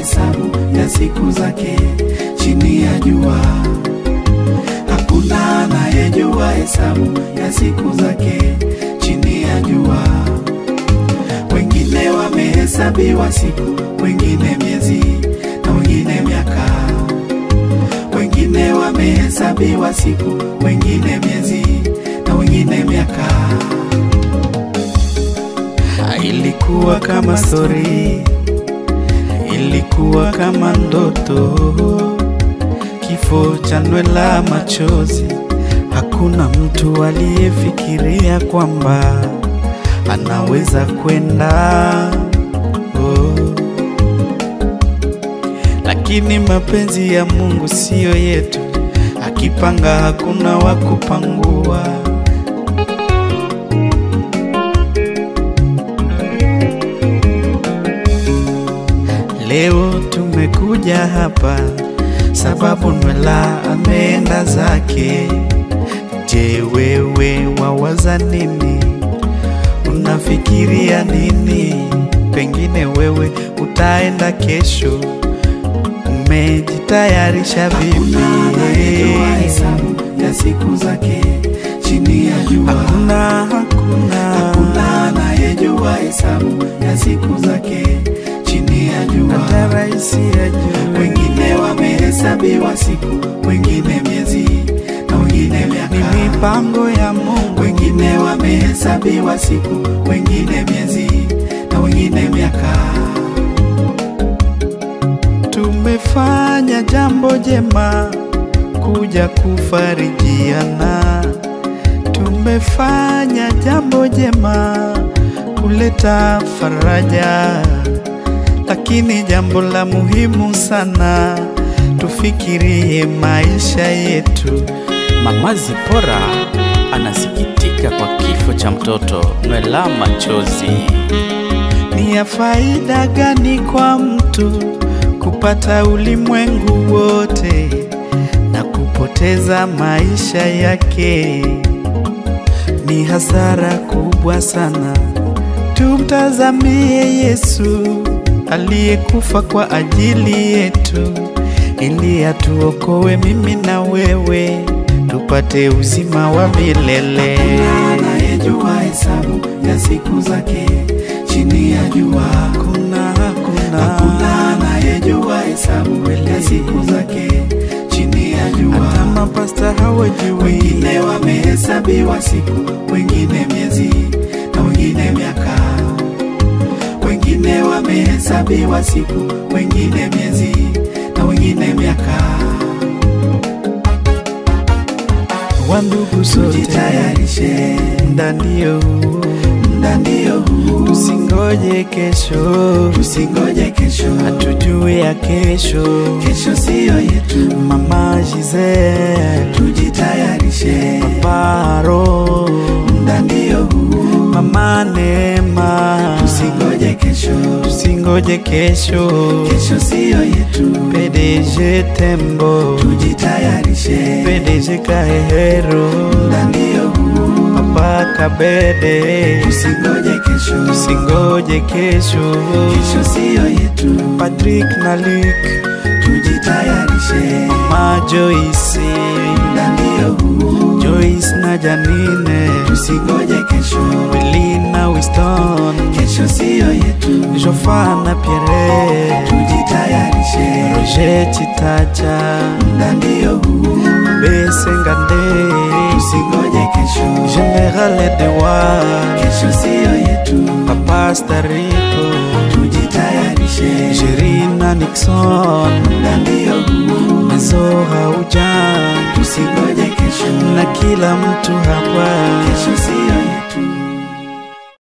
hesabu ya siku zake chini ya jua. Hakuna anayejua hesabu ya siku zake chini ya jua. Wengine wamehesabiwa siku, wengine miezi na wengine miaka. Wengine wamehesabiwa siku, wengine miezi na wengine miaka. Ilikuwa kama stori, ilikuwa kama ndoto, kifo cha Nwela Machozi. Hakuna mtu aliyefikiria kwamba anaweza kwenda oh. Lakini mapenzi ya Mungu siyo yetu, akipanga hakuna wa kupangua. Leo tumekuja hapa sababu Nwela ameenda zake. Je, wewe wawaza nini? Unafikiria nini? Pengine wewe utaenda kesho, umejitayarisha vipi? hesabu ya siku zake chini ya jua. Hakuna, hakuna, hakuna anayejua hesabu ya siku zake chini ya jua. Hata rais ajue. Wengine wamehesabiwa siku, wengine miezi na wengine miaka. Ni mipango ya Mungu. Wengine wamehesabiwa siku, wengine miezi na wengine miaka. Tumefanya jambo jema kuja kufarijiana. Tumefanya jambo jema kuleta faraja, lakini jambo la muhimu sana tufikirie maisha yetu. Mama Zipora anasikitika kwa kifo cha mtoto Nwela Machozi. Ni ya faida gani kwa mtu kupata ulimwengu wote na kupoteza maisha yake? Ni hasara kubwa sana. Tumtazamie Yesu aliyekufa kwa ajili yetu ili atuokoe mimi na wewe tupate uzima wa milele. Anayejua hesabu ya siku zake chini ya jua. Hakuna, hakuna, hakuna anayejua hesabu ya siku zake chini ya jua. Hata mapasta hawajui. Wengine wamehesabiwa siku, wengine miezi na wengine miaka. Wengine wamehesabiwa siku, wengine miezi na wengine miaka. Wandugu sote tujitayarishe, muda ndio huu, muda ndio huu. Tusingoje kesho, tusingoje kesho, hatujui ya kesho, kesho siyo yetu. Mama Giselle, tujitayarishe, Paro, muda ndio huu. Mama Neema, tusingoje kesho, tusingoje kesho, kesho siyo yetu. PDG Tembo, tujitayarishe, PDG Kahero, muda ndio huu. Papa Kabede, tusingoje kesho, tusingoje kesho, kesho siyo yetu. Patrick na Luke, tujitayarishe, Mama Joyce, muda ndio huu. Joyce na Janine, tusingoje kesho, Willy na Winston, kesho siyo yetu. Jofa na Pierre, tujitayarishe, Roger Chitacha, muda ndio huu. Bese Ngande, tusingoje kesho, General Dewa, kesho siyo yetu. Papa Stariko, tujitayarishe, Sherina Nixon, muda ndio huu. Mezoha Ujan, tusingoje kesho, na kila mtu hapa, kesho siyo yetu.